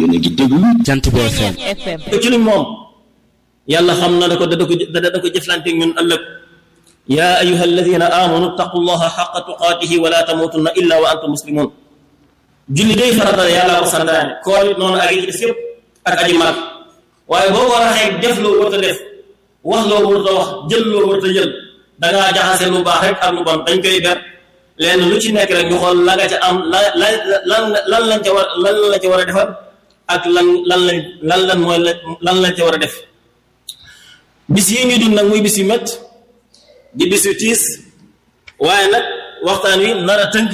yéen a ngi déglu Jant bi FM ci luñ moom yàlla xam na da ko da ko da ko jëflanteeg ñun ëllëg yaa ayuha alladina amanu taqullaha xaqa tuqaatihi wala tamutunna illa wa antum muslimun julli day farata yàlla ko santaane koor it noonu ak yi des yëpp ak aji marat waaye boo ko raxee def loo warta def wax loo warta wax jël loo warta jël dangaa jaxase lu baax rek ak lu bon dañ koy ber lenn lu ci nekk rek ñu xool la nga ca am la la lan lan lañ ca war lan la ca war a defar ak lan lan lañ lan lan mooy lan lañ ca war a def bis yi ñu dund nag muy bis yu mett di bis yu tiis waaye nag waxtaan wi nar a tënk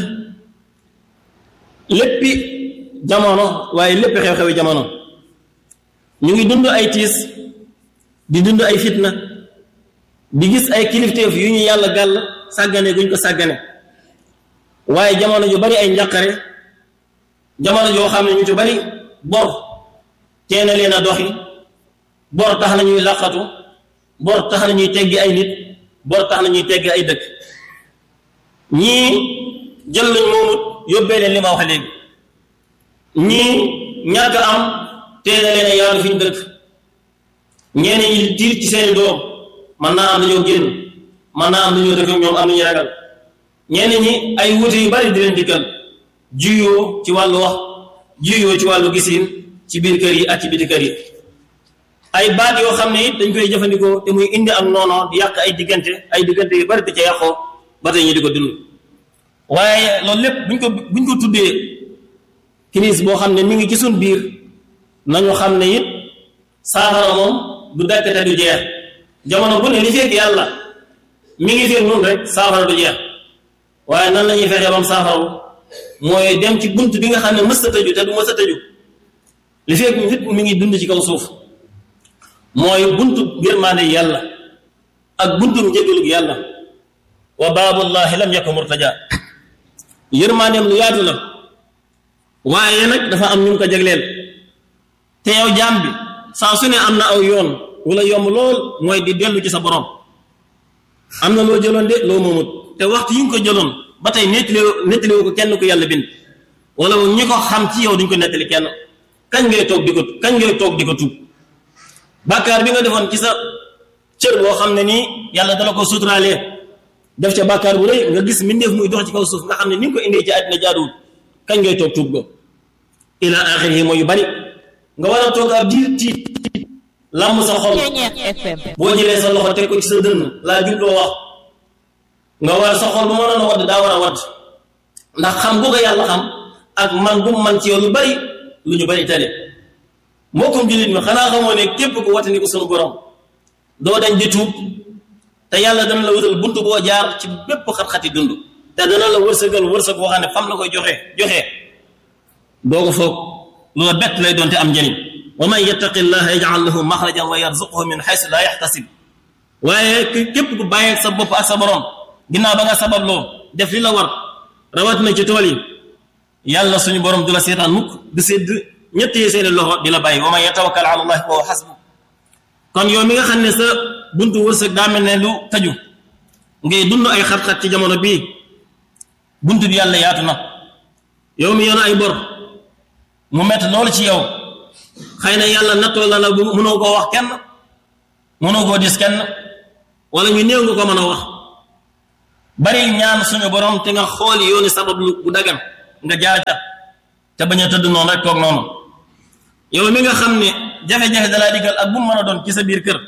léppi jamono waaye léppi xew-xewi jamono ñu ngi dund ay tiis di dund ay fitna di gis ay kilifteef yu ñu yàlla gàll sàggane guñ ko sàggane waaye jamono ju bari ay njàqare jamono joo xam ne ñu ci bari bor teena leen a doxi bor tax na ñuy làqatu bor tax na ñuy teggi ay nit bor tax na ñuy teggi ay dëkk ñii jël lañ moomut yóbbee leen li ma wax léegi ñii ñàkk am teena leen a yaatu fi ñu dëkk ñenn ñi tiir ci seeni doom man naa am dañoo génn man naa am dañoo dëkk ñoom am nañu ragal ñenn ñi ay wuute yu bari di leen dikkal juyoo ci wàllu wax juyoo ci wàllu gisin ci biir kër yi ak ci biti kër yi ay baat yoo xam ne it dañ koy jëfandikoo te muy indi ak noonoo di yàq ay diggante ay diggante yu bari di ca yàqoo ba tey ñu di ko dund waaye loolu lépp buñ ko buñ ko tuddee crise boo xam ne mi ngi ci suñ biir nañu xam ne it saafara moom du dakk te du jeex jamono bu ne li fekk yàlla mi ngi fekk noonu rek saafara du jeex waaye nan la ñuy fexee bam saafaru mooy dem ci bunt bi nga xam ne mës a tëju te du mës a tëju li fekk nit mi ngi dund ci kaw suuf mooy buntu yërmaande yàlla ak buntu njëgalug yàlla wa baabullahi lam yakun murtaja yërmaandeem lu yaatu la waaye nag dafa am ñu ngi ko jagleel te yow jaam bi saa su ne am na aw yoon wala yomb lool mooy di dellu ci sa borom am na loo jëloon de loo moomut te waxtu yi nga ko jëloon ba tey nettali nettali ko kenn ku yàlla bind wala ñi ko xam ci yow duñ ko nettali kenn kañ ngay toog di ko kañ ngay toog di ko tuub bàkkaar bi nga defoon ci sa cër boo xam ne nii yàlla dala ko suturaalee def ca bàkkaar bu rëy nga gis mbindeef muy dox ci kaw suuf nga xam ne ni nga ko indee ci àddina jaaduwul kañ ngay toog tuub ko ila axiri mooy yu bari nga war a toog ab diir tiit làmm sa xol boo jëlee sa loxo teg ko ci sa dënn laa jubloo wax nga war sa xol bu mënoon a wadd daa war a wadd ndax xam bu ko yàlla xam ak man bu man ci yow lu bari lu ñu bari tale mbokkum jullit mi xanaa xamoo ne képp ku watandi ko sunu borom doo dañ di tuub te yàlla dana la wutal buntu boo jaar ci bépp xat-xati dund te dana la wërsëgal wërsëg boo xam ne fam la koy joxe joxe doo ko foog loola bett lay doon te am njëriñ wa man yattaqi llaha yaj'al lahu maxrajan wa yarzuqhu min xaysu laa yaxtasib waaye képp ku bàyyee sa bopp ak sa borom ginnaaw ba nga sababloo def li la war rawat na ci tool yi yàlla suñu borom du la seetaan mukk du sedd ñett yi seeni loxo di la bàyyi wa man yatawakkal ala allahi fa huwa xasbu kon yow mi nga xam ne sa buntu wërsëg daa mel ne lu taju ngay dund ay xat-xat ci jamono bii buntu bi yàlla yaatu na yow mi yoon ay bor mu mett loolu ci yow xëy na yàlla nattoo la la bu mënoo koo wax kenn mënoo koo dis kenn wala ñu néew nga ko mën a wax bari ñaan suñu borom te nga xool yooni sabab lu bu dagan nga jaar ca te bañ a tëdd noonu rek toog noonu yow mi nga xam ne jafe-jafe dalaa digal ak bu mu mën a doon ci sa biir kër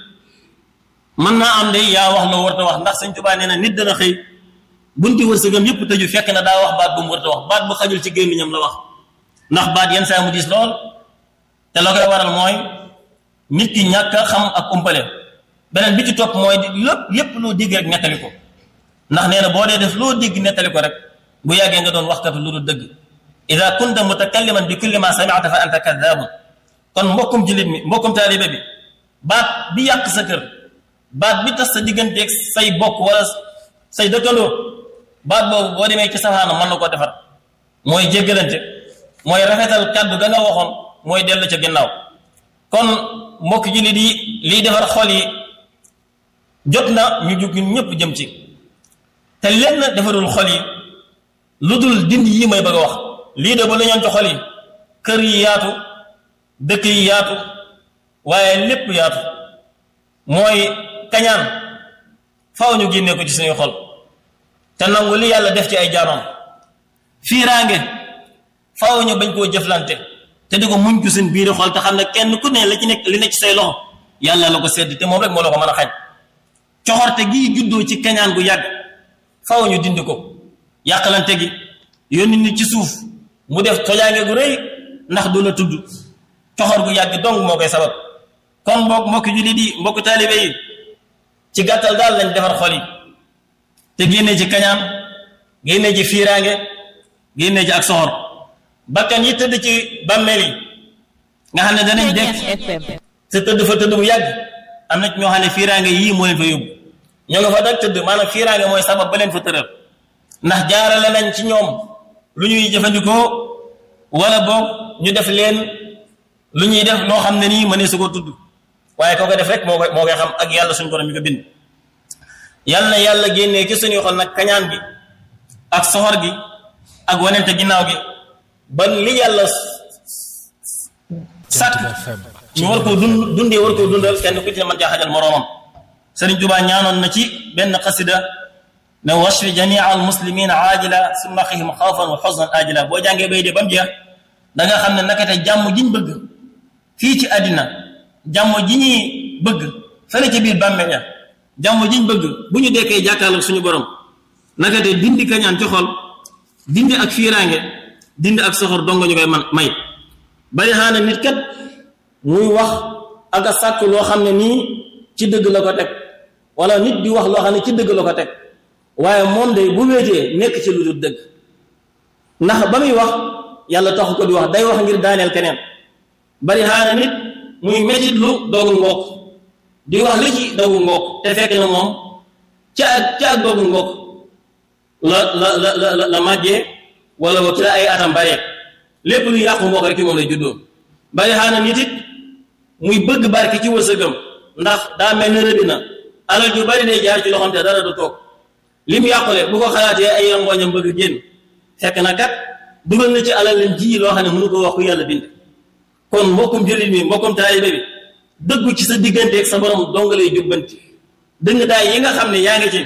mën naa am de yaa wax loo warta wax ndax Sëñ Tuubaa nee na nit dana xëy bunti wërsëgam yépp tëju fekk na daa wax baat bu mu warta wax baat bu xajul ci gémmiñam la wax ndax baat yenn saa mu diis lool te la koy waral mooy nit ki ñàkk a xam ak umpale beneen bi ci topp mooy lépp lépp loo dégg rek nettali ko ndax nee na boo dee def loo dégg nettali ko rek bu yàggee nga doon waxkatu lu dul dëgg ida kunta mutakalliman bi kulli ma sami'ta fa anta kadhabun kon mbokkum jullit mi mbokkum taalibe bi baat bi yàq sa kër baat bi tas sa digganteeg say bokk wala say dëkkandoo baat boobu boo demee ci safaana mën na koo defar mooy jéggalante mooy rafetal kàddu ga nga waxoon mooy dellu ca ginnaaw kon mbokk jullit yi liy defar xol yi jot na ñu jug ñun ñëpp jëm ci te lenn defarul xol yi lu dul dindi yi may bëgg a wax lii de ba la ñoon ci xol yi kër yi yaatu dëkk yi yaatu waaye lépp yaatu mooy kañaan faw ñu génnee ko ci suñuy xol te nangu li yàlla def ci ay jaamam fiiraange faw ñu bañ koo jëflante te di ko muñ ci suñ biiri xol te xam ne kenn ku ne la ci nekk li nekk ci say loxo yàlla la ko sedd te moom rek moo la ko mën a xañ coxorte gii juddoo ci kañaan gu yàgg faw ñu dindi ko yàqalante gi yónni nit ci suuf mu def tojaange gu rëy ndax du la tudd coxor gu yàgg dong moo koy sabab kon mbokk mbokki jullit yi mbokk taalibe yi ci gàttal daal lañ defar xol yi te génnee ci kañaan génnee ci fiiraange génnee ci ak soxor bakkan yi tëdd ci bàmmeel yi nga xam ne danañ dekk te tëdd fa tëdd bu yàgg am na ñoo xam ne fiiraange yii moo leen fa yóbbu ñoo nga fa dag tëdd maanaam fiiraange mooy sabab ba leen fa tëral ndax jaarale nañ ci ñoom lu ñuy jëfandikoo wala boog ñu def leen lu ñuy def loo xam ne nii mënee su ko tudd waaye koo ko def rek moo koy moo koy xam ak yàlla suñu borom mi ko bind yàlla na yàlla génnee ci suñuy xol nag kañaan gi ak soxor gi ak wanente ginnaaw gi ba li yàlla sàkk ñu war koo dund dundee war koo dundal kenn ku ci ne mën caa xajal moroomam Sëriñ Tuubaa ñaanoon na ci benn xasida ne washfi jamia al muslimina aajila summa xihim xawfan wa xusnan aajila boo jàngee bay dee ba mu jeex da nga xam ne nakate jàmm jiñ bëgg fii ci àddina jàmm ji ñuy bëgg fële ci biir bàmmeel ya jàmm jiñ bëgg bu ñu dekkee jàkkaarloog suñu borom nakate dindi kañaan ci xol dindi ak fiiraange dindi ak soxor dongo ñu koy man may bari xaana nit kat muy wax ak a sàkk loo xam ne nii ci dëgg la ko teg wala nit di wax loo xam ne ci dëgg la ko teg waaye moom day bu wéetee nekk ci lu dul dëgg ndax ba muy wax yàlla taxu ko di wax day wax ngir daaneel keneen bari xaana nit muy metit lu doogu ngook di wax li ci doogu ngook te fekk na moom ca ak ca ak doogu ngook la la la la la màjjee wala ci la ay atam bare lépp lu yàqu ngook rek ci moom lay juddoo bari xaana nit it muy bëgg barke ci wërsëgam ndax daa mel ne rëbbi na alal ju bari day jaar ci loxoom te dara du toog li mu yàqule bu ko xalaatee ay rangooñam bëgg génn fekk na kat dugal na ci alal leen ji loo xam ne mënu ko wax ku yàlla bind kon mbokkum jullit mi mbokkum taalibe bi dëggu ci sa digganteeg sa borom dong lay jubbanti dëng daay yi nga xam ne yaa ngi ci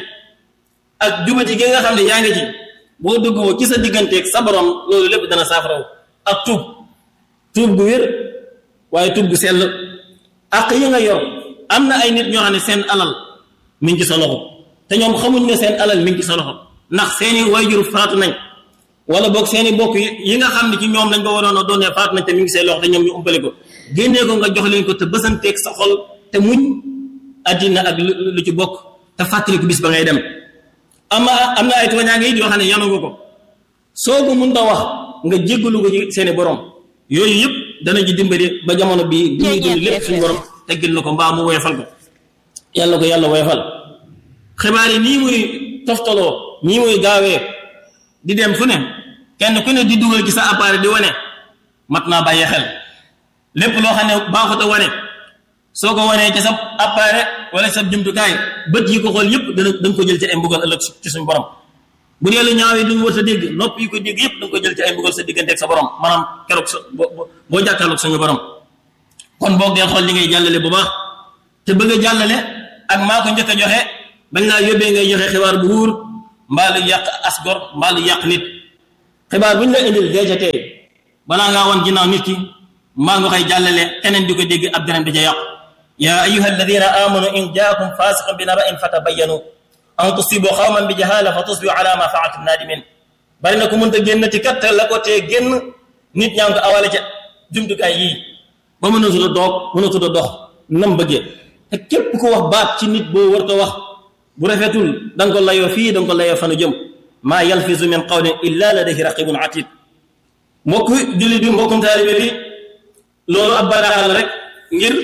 ak jubati gi nga xam ne yaa ngi ci boo dëggoo ci sa digganteeg sa borom loolu lépp dana saafaraw ak tuub tuub gu wér waaye tuub gu sell ak yi nga yor am na ay nit ñoo xam ne seen alal mi ngi ci sa loxo te ñoom xamuñ ne seen alal mi ngi ci sa loxo ndax seeni wayjur faatu nañ wala boog seeni bokk yi nga xam ne ci ñoom lañ ko waroon a doonee faatu nañ te mi ngi seen loxo te ñoom ñu umpale ko génnee ko nga jox leen ko te bësanteeg sa xol te muñ addina ak lu ci bokk te fàttali ko bis ba ngay dem ama am na ay tooñaange it yoo xam ne yanu nga ko soo ko mun ta wax nga jéggalu ko ci seeni borom yooyu yëpp dana ji dimbali ba jamono bii li ñuy dund lépp suñu borom teggil na ko mbaa mu woyofal ko yàlla ko yàlla woyofal xibaar yi nii muy toftaloo nii muy gaawee di dem fu ne kenn ku ne di dugal ci sa appareil di wane mat naa bàyyi xel lépp loo xam ne baaxut a wane soo ko wanee ci sa appareil wala sa jumtukaay bët yi ko xool yëpp dana danga ko jël ci ay mbugal ëllëg ci suñu borom bu dee lu ñaaw yi duñ war sa dégg nopp yi ko dégg yëpp danga ko jël ci ay mbugal sa diggante ak sa borom maanaam keroog sa boo jàkkaarloog suñu borom kon boog dee xool li ngay jàllale bu baax te bëgg a jàllale ak maa ko njëkk a joxe bañ laa yóbbee ngay joxe xibaar bu wóor mbaa lu yàq asgor mbaa lu yàq nit xibaar bu ñu la indil deeca tey balaa ngaa woon ginnaaw nit ki mbaa nga koy jàllale keneen di ko dégg ab deneen di ca yàqu yaa ayuha alladina amanu in jaakum fasiqun bi naba in fatabayanu an tusibu xawman bi jahala fa tusbihu ala ma faaltum nadimin bari na ko mënta génn ci kat la ko tee génn nit ñaa ngi ko awale ca jumtukaay yii ba mënatul a doog mënatul a dox nam bëggee te képp ku wax baat ci nit boo war ko wax bu rafetul da nga ko layoo fii da nga ko layoo fanu jëm maa yalfizu min qawlin illa ladayhi raqibun atid mbokk jullit bi mbokkum taalibe bi loolu ab baraar la rek ngir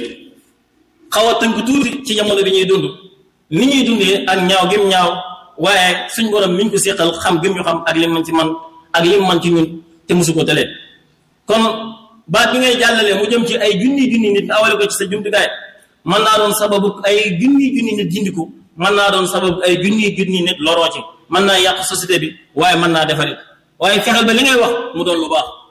xaw a tënk tuuti ci jamono bi ñuy dund ni ñuy dundee ak ñaaw gim ñaaw waaye suñ borom miñ ko seqal xam gim ñu xam ak lim man ci man ak lim man ci ñun te musu ko tëlee kon baat bi ngay jàllale mu jëm ci ay junni junni nit awale ko ci sa jumtukaay mën naa doon sababu ay junni junni nit jindiku mën naa doon sababu ay junni junni nit loroo ci mën naa yàq société bi waaye mën naa defari waaye fexeel ba li ngay wax mu doon lu baax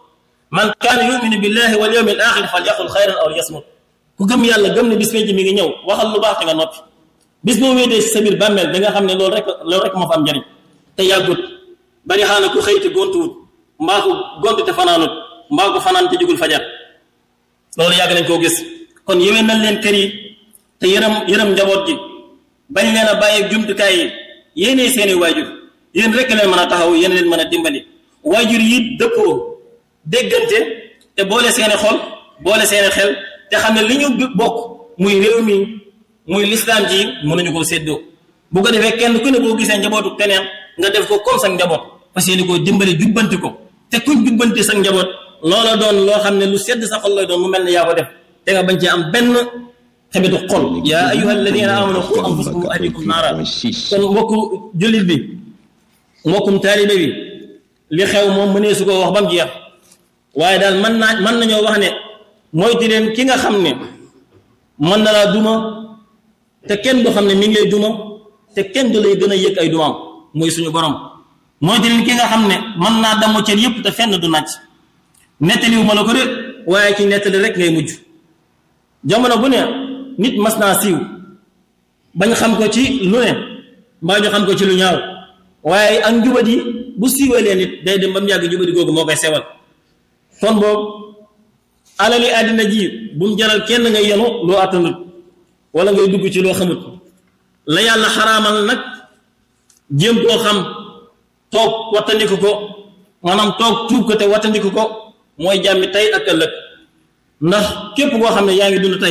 man kaana yuminu billahi wal yawmi al axir fal yaqul xayran aw yasmut ku gëm yàlla gëm ne bis penc mi ngi ñëw waxal lu baax te nga noppi bis boo wéetee si sa biir bàmmeel da nga xam ne loolu rek loolu rek moo fa am njariñ te yàggut bari xaana ku xëy te gontuwut mbaa ko gontu te fanaanut mbaa ko fanaan te jugul fajar loolu yàgg nañ koo gis kon yéwén nañ leen kër yi te yërëm yërëm njaboot gi bañ leen a bàyyi jumtukaay yi yéenee seeni waajur yéen rek leen mën a taxaw yéen leen mën a dimbali waajur yi dëppoo déggante te boole seeni xol boole seeni xel te xam ne li ñu bokk muy réew mi muy lislaam ji mënuñu koo séddoo bu ko defee kenn ku ne boo gisee njabootu keneen nga def ko comme sa njaboot fas yéene koo dimbali jubbanti ko te kuñ jubbanti sa njaboot loola doon loo xam ne lu sedd sa xol lay doon mu mel ne yaa ko def te nga bañ ci am benn xebitu xol yaa ayuha alladina amanu qu anfusakum wa ahlikum naara kon mbokku jullit bi mbokkum taalibe bi li xew moom mënee su ko wax ba mu jeex waaye daal mën naa mën nañoo wax ne moytu leen ki nga xam ne mën na laa duma te kenn du xam ne mi ngi lay duma te kenn du lay gën a yëg ay dumaam mooy suñu borom moytu leen ki nga xam ne mën naa damu cër yëpp te fenn du nàcc nettaliwu ma la ko de waaye ci nettali rek ngay mujj jamono bu ne nit mas naa siiw bañ xam ko ci lu ne mbaa ñu xam ko ci lu ñaaw waaye ak njubadi bu siiwalee nit day dem ba mu yàgg njubadi googu moo koy sewal kon boobu alali àddina ji bu mu jaral kenn ngay yenu loo attanut wala ngay dugg ci loo xamut la yàlla xaraamal nag jéem koo xam toog wattandiku ko maanaam toog tuub ko te wattandiku ko mooy jàmmi tey ak ëllëg ndax képp koo xam ne yaa ngi dund tey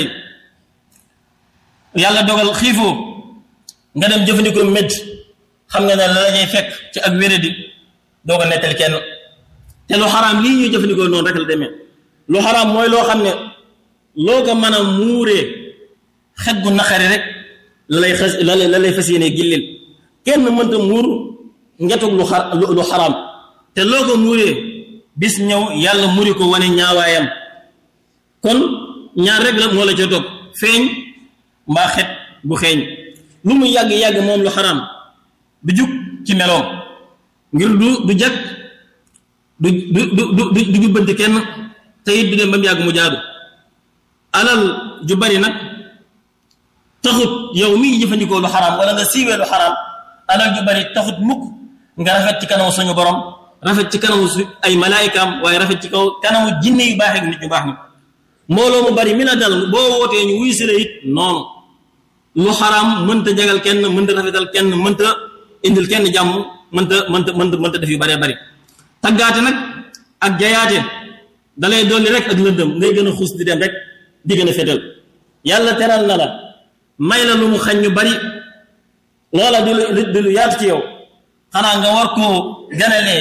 yàlla dogal xiifoo nga dem jëfandikoo médd xam nga ne la la ñuy fekk ci ak wéradi doo ko nettali kenn te lu xaraam lii ñuy jëfandikoo noonu rek la demee lu xaraam mooy loo xam ne loo ko mën a muuree xet gu naqari rek la lay xas la lay la lay fas yéene gillil kenn mënta muur ngetug lu xar lu xaraam te loo ko muuree bis ñëw yàlla muri ko wane ñaawaayam kon ñaar rek la moo la ca toog feeñ mbaa xet bu xeeñ lu mu yàgg-yàgg moom lu xaraam du jug ci meloom ngir du du jag du du du du du jubbanti kenn te it du dem ba mu yàgg mu jaadu alal ju bari nag taxut yow mii jëfandikoo lu xaraam wala nga siiwee lu xaraam alal ju bari taxut mukk nga rafet ci kanamu suñu borom rafet ci kanamu su ay malaayikaam waaye rafet ci kaw kanamu jinne yu baax ak nit ñu baax ni mbooloo mu bari mi la dal boo wootee ñu wuy si la it noonu lu xaraam mënta jagal kenn mënta rafetal kenn mënta indil kenn jàmm mënta mënta mënta mënta def yu baree bari taggaate nag ak jayaate dalay dolli rek ak lëndëm ngay gën a xuus di dem rek di gën a fetal yàlla teral na la may la lu mu xañ ñu bari loola di lu di lu yaatu ci yow xanaa nga war koo ganalee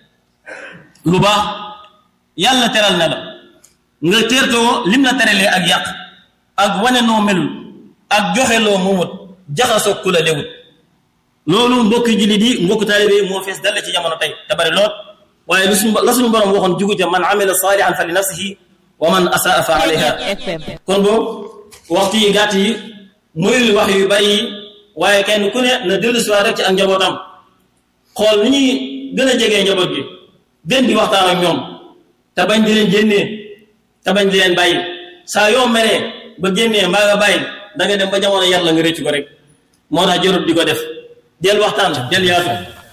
lu baax yàlla teral na la nga teertoo lim la teralee ak yàq ak wane noo melul ak joxe loo moomut jaxasoo ku la lewut loolu mbokki jullit yi mbokki taalibe yi moo fees dal ci jamono tey te bari lool waaye lu suñu la suñu borom waxoon jugute man amila saalihan fa li nafsihi wa man asaa fa alayha kon boobu waxtu yi gàtt yi muy wax yu bari yi waaye kenn ku ne na dellu si rek ci ak njabootam xool ni ñuy gën a jegee njaboot gi gën di waxtaan ak ñoom te bañ di leen génnee te bañ di leen bàyyi saa yoo meree ba génnee mbaa nga bàyyi da nga dem ba jamono yar la nga rëcc ko rek moo tax jarut di ko def del waxtaan del yaatu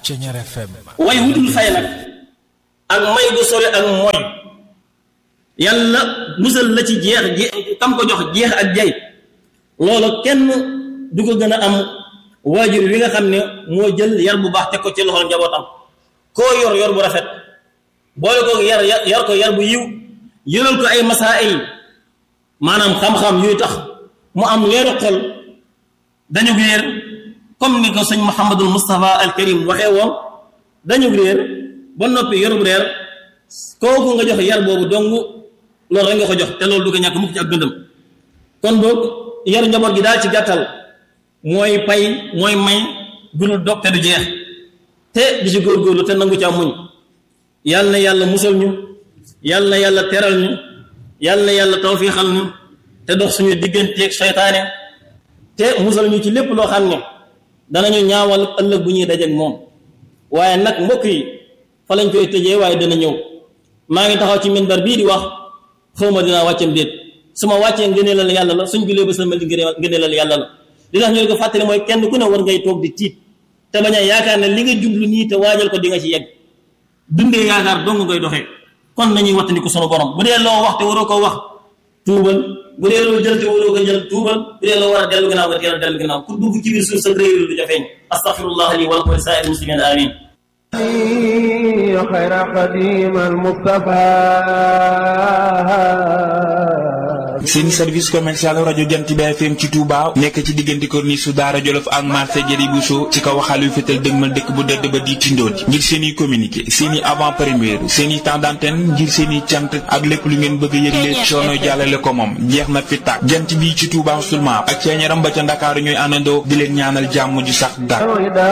way wutul fay nag ak may gu sori ak mooy yàlla musal la ci jeex je kam ko jox jeex ak jay loolu kenn du ko gën a am waajur wi nga xam ne moo jël yar bu baax teg ko ci loxol njabootam koo yor yor bu rafet boole ko yar yar ko yar bu yiw yëral ko ay masaa'il maanaam xam-xam yuy tax mu am leeru xol dañu réer comme ni ko sëñ Mouhamadul Moustapha al Karim waxee woon dañu réer ba noppi yorub réer kooku nga jox yar boobu dong loolu rek nga ko jox te loolu du ko ñàkk mukk ci ak dundam kon boobu yar njaboot gi daal ci gàttal mooy pay mooy may gudul dog te du jeex te di ci góorgóorlu te nangu ca muñ yàlla na yàlla musal ñu yàlla na yàlla teral ñu yàlla na yàlla tawfiixal ñu te dox suñu digganteeg seytaane te musal ñu ci lépp loo xam ne danañu ñaawal ëllëg bu ñuy dajeek moom waaye nag mbokk yi fa lañ koy tëjee waaye dana ñëw maa ngi taxaw ci minbar bii di wax xawma dinaa wàccam déet su ma wàccee ngëneelal yàlla la suñ julee ba sëlmal di ngëneelal yàlla la li tax ñu ne ko fàttali mooy kenn ku ne war ngay toog di tiit te bañ a yaakaar ne li nga jublu nii te waajal ko di nga ci yegg dundee yaakaar dong ngay doxee kon nañuy wattandiku sunu borom bu dee loo wax te waroo ko wax tuubal bu dee loo jël te waroo ko jël tuubal bu dee loo war a dellu ginnaaw nga teel a dellu ginnaaw ku dugg ci biir suuf sa réew du jafeeñ astaghfirullah li wa lakum wa li saa'iril muslimin amin خير قديم المصطفى seen service commercial rajo Jant bi FM ci Touba nekk ci diggante corniche su Daara Jolof ak marché Jëri Bousso ci kaw xalu fétal dëgmal dëkk bu dëdd ba di tindooti ngir seen i communiqué seen i avant première seen i temps d'antenne ngir seen i cant ak lépp lu ngeen bëgg a yëgle coono jàllale ko moom jeex na fi tàkk jant bi ci Touba seulement ak ceeñaram ba ca Ndakaaru ñooy àndandoo di leen ñaanal jàmm ju sax dàkk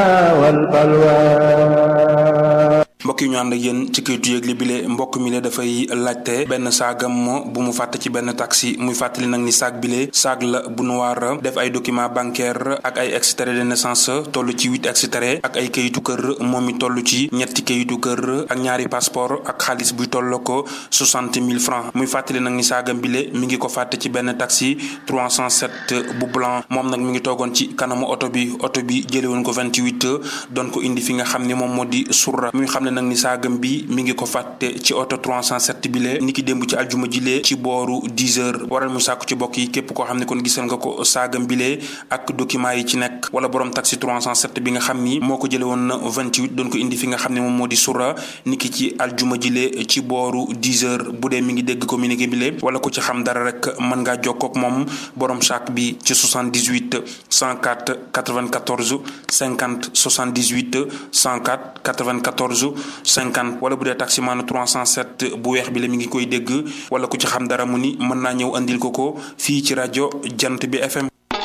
mbokk yi ñu ànd ak yéen ci kayitu yëgle bile mbokk mi le dafay laajte benn saagam mo bu mu fàtte ci benn taxi muy fàttali nag ni saag bile saag la bu noir def ay document bancaire ak ay extrait de naissance toll ci huit extrait ak ay kayitu kër moom mi toll ci ñetti kayitu kër ak ñaari passeport ak xaalis buy toll ko soixante mille francs muy fàttali nag ni saagam bile mi ngi ko fàtte ci benn taxi 307 bu blanc moom nag mi ngi toogoon ci kanamu oto bi oto bi jëlewoon ko 28 doon ko indi fi nga xam ne moom moo di surra muy xam ne nag ni saagam bi mi ngi ko fàtte ci oto 307 bi lee ni ki démb ci aljuma jilee ci booru 10 heures waral mu sàkku ci bokk yi képp koo xam ne kon gisal nga ko saagam bi lee ak document yi ci nekk wala borom taxi 307 bi nga xam ni moo ko jële woon 28 doon ko indi fi nga xam ne moom moo di sura ni ki ci aljuma jilee ci booru 10 heures bu dee mi ngi dégg communiqué bi lee wala ku ci xam dara rek mën ngaa jokkoo ak moom borom saak bi ci 78 104 94 50 78 104 94 50 wala bu dee taximaanu 307 bu weex bi la mi ngi koy dégg wala ku ci xam dara mu ni mën naa ñëw andil ko ko fii ci rajo jant bi FM.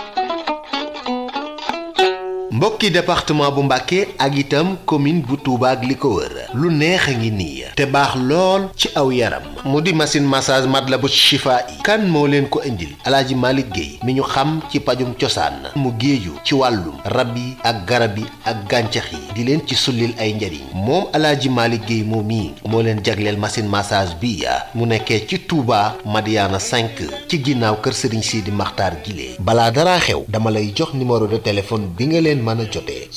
mbokki département bu Mbàkke ak itam commune bu Touba ak li ko wër lu neex a ngi nii te baax lool ci aw yaram mu di machine massage Matlaboul Chifa'i kan moo leen ko indil alaaji Malick Guèye mi ñu xam ci pajum cosaan mu géeju ci wàllum rab yi ak garab yi ak gàncax yi di leen ci sullil ay njariñ moom alaaji Malick Guèye moom mii moo leen jagleel machine massage bi mu nekkee ci Touba Madiana 5 ci ginnaaw kër Serigne Sidi Makhtar Guilé balaa dara xew dama lay jox numéro de téléphone bi nga leen mën a jotee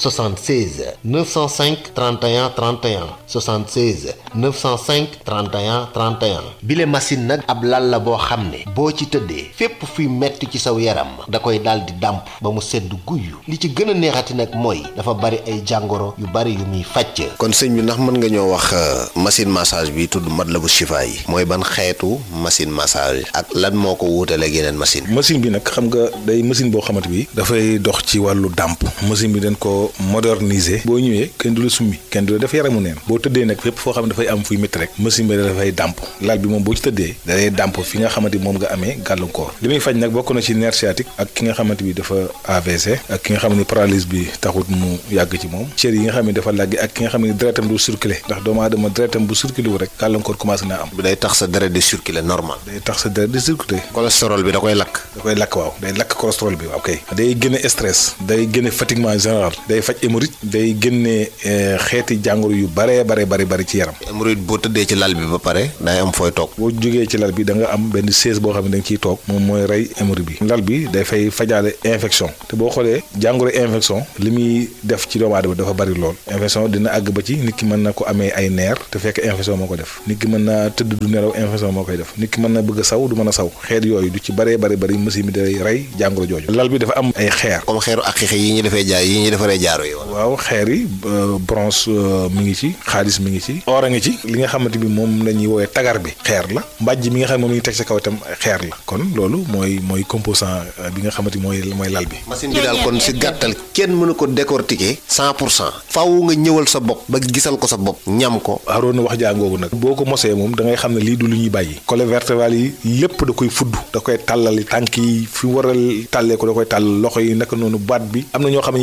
76 905 31 31 76 905 31 31 bile machine nag ab lal la boo xam ne boo ci tëddee fépp fuy metti ci saw yaram da koy daal di dàmp ba mu sedd guyyu li ci gën a neexati nag mooy dafa bari ay jàngoro yu bari yu muy fàcc. kon sëñ bi ndax mën nga ñoo wax machine massage bi tudd Matlaboul Chifa'i mooy ban xeetu machine massage ak lan moo ko wuutaleeg yeneen machine machine bi nag xam nga day machine boo xamante bi dafay dox ci wàllu dàmp machine bi dañ ko moderniser boo ñëwee kenn du la summi kenn du la def yaramu neen boo tëddee nag fépp foo xam ne dafay am fuy métti rek machine bi dafay dàmp lal bi moom boo ci tëddee dalay dàmp fi nga xamante bi moom nga amee gàllankoor li muy faj nag bokk na ci nerf sciatique ak ki nga xamante bi dafa AVC ak ki nga xam ne paralyse bi taxut mu yàgg ci moom cër yi nga xam ne dafa làggi ak ki nga xam ne deretam du circuler ndax doomu aadama deretam bu circuler wu rek gàllankoor commencé naa am day tax sa deret di circuler normal day tax sa deret di circuler cholestérol bi da koy lakk da koy lakk waaw day lakk cholestérol bi waaw kay day génne stress day génne fatiguement général day faj hémorroïde day génne xeeti jàngoro yu bare bare bare bari ci yaram hémorroïde boo tëddee ci lal bi ba pare day am fooy toog boo jógee ci lal bi da nga am benn chaise boo xam ne da nga ciy toog moom mooy rey hémorroïde bi lal bi day fay fajaale infection te boo xoolee jàngoro infection li muy def ci doomu aadama dafa bari lool infection dina àgg ba ci nit ki mën na ko amee ay neer te fekk infection moo ko def nit ki mën na tëdd du nelaw infection moo koy def nit ki mën na bëgg a saw du mën a saw xeet yooyu du ci baree bari bari machine bi day rey jàngoro jooju lal bi dafa am ay xeer comme xeeru ak xixe yi ñu defee jaay yi ñu defaree jaaro yi waaw xeer yi bronze mi ngi ci xaalis mi ngi ci or a ngi ci li nga xamante bi moom la ñuy woowee tagar bi xeer la mbàjj mi nga xam ne moom la ñuy teg sa kaw itam xeer la kon loolu mooy mooy composant bi nga xamante mooy mooy lal bi machine bi daal kon si gàttal kenn mënu ko décortiquer cent pour cent faaw nga ñëwal sa bopp ba gisal ko sa bopp ñam ko aroon na wax jàngoogu nag boo ko mosee moom da ngay xam ne lii du lu ñuy bàyyi colonne vertébrale yi lépp da koy fudd da koy tàllali tànk yi fi war a tàllee ko da koy tàll loxo yi naka noonu baat bi am na ñoo xam ne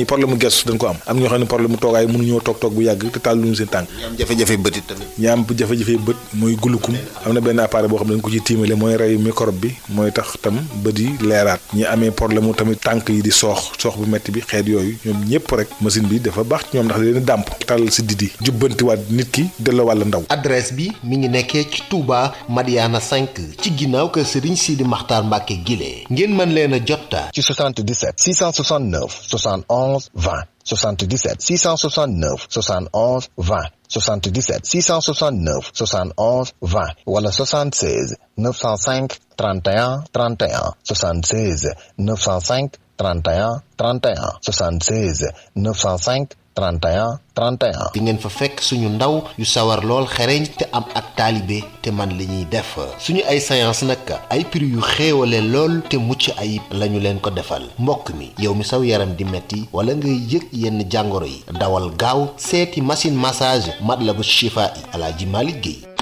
problème mu gestu dañ ko am am ñoo xam ne problème mu toogaay mënuñoo toog toog bu yàgg te tàlluñu seen tànk ñi am jafe-jafe bëtit tamit ñi am jafe-jafe bët mooy gulukum am na benn appareil boo xam ne dañ ko ci tiimale mooy rey microbe bi mooy tax tam bët yi leeraat ñi amee problème mu tamit tànk yi di soox soox bu metti bi xeet yooyu ñoom ñëpp rek machine bi dafa baax ci ñoom ndax leen dàmp tàllal si didi jubbantiwaat nit ki delloo wàlla ndaw adresse bi mi ngi nekkee ci Touba Madiana 5 ci ginnaaw kër Serigne Sidi Makhtar Mbacke Guilé ngeen mën leen a jotta ci 77 669 71 20 77 669 71 20 77 669 71 20 wala 76 905 31 31 76 905 31 31 76 905 31 31 di ngeen fa fekk suñu ndaw yu sawar lool xereñ te am ak taalibe te man li ñuy def suñu ay séance nag ay prix yu xéewale lool te mucc ayib lañu leen ko defal mbokk mi yow mi saw yaram di metti wala ngay yëg yenn jàngoro yi dawal gaaw seeti machine massage Matlaboul Chifa'i Alaaji Malick Guèye